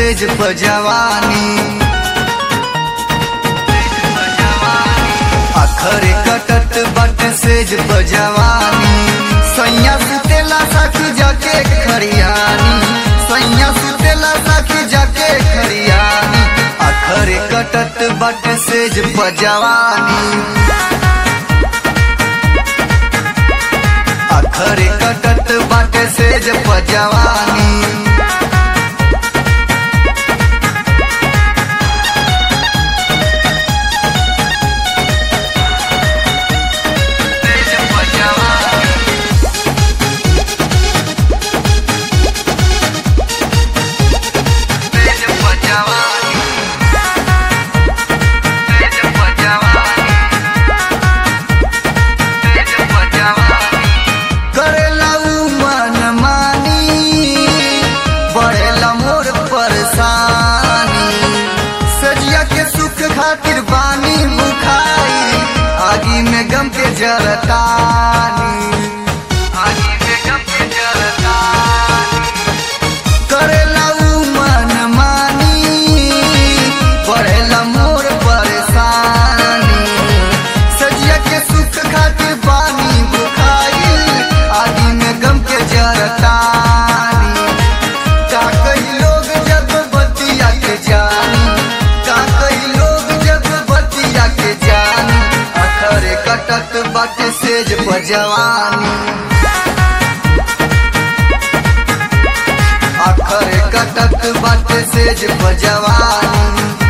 सेज पजवानी अखरे कटत बट सेज पजवानी सैया सुतेला सखी जाके खरियानी सैया सुतेला सखी जाके खरियानी अखरे कटत बट सेज पजवानी अखरे कटत बाटे सेज पजवानी सेज पजवानी सेज पजवानी सेज पजवानी सेज पजवानी करेला उ मन मानी बढ़ेला मोर परेशानी सजिया के सुख खातिर बानी मुखाई आगी में गम के जरतानी आगी में गम के जरतानी करेला उ मन मानी बढ़ेला मोर परेशानी सजिया के सुख खातिर बानी बुखाई आदि में गम के जरतानी का कई लोग जब बतिया के जानी का कई लोग जब बतिया के जानी अखरे कटत बाटे सेज पजवानी अखरे कटत बाटे सेज पजवानी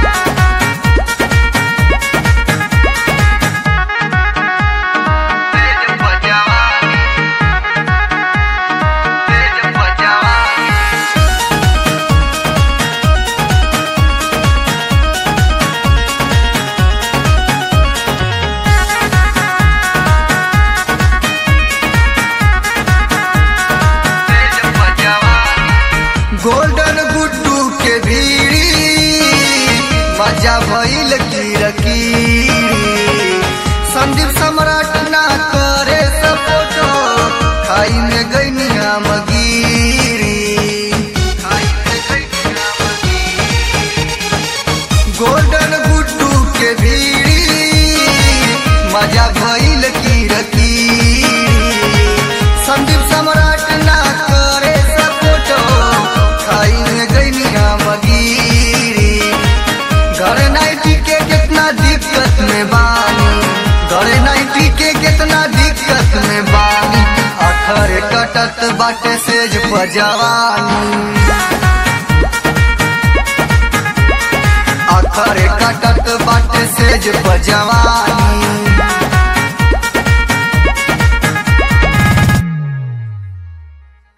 सेज पजवानी सेज पजवानी सेज पजवानी गोल्डन गुड्डू के भीड़ी मजा भइल कीरकीरी संदीप सम्राट ना करे सपोर्टो खाई में गई मगीरी खाई में गई गोल्डन गुड्डू के भीड़ी मजा भइल कीरकीरी संदीप सम्राट ना करे सपोर्टो खाई में गई मगीरी घर नाइटी के कितना दिक्कत में बानी घर नाइटी के कितना दिक्कत में बानी अखर कटत बाटे सेज पजवानी अखर कटत बाटे सेज पजवानी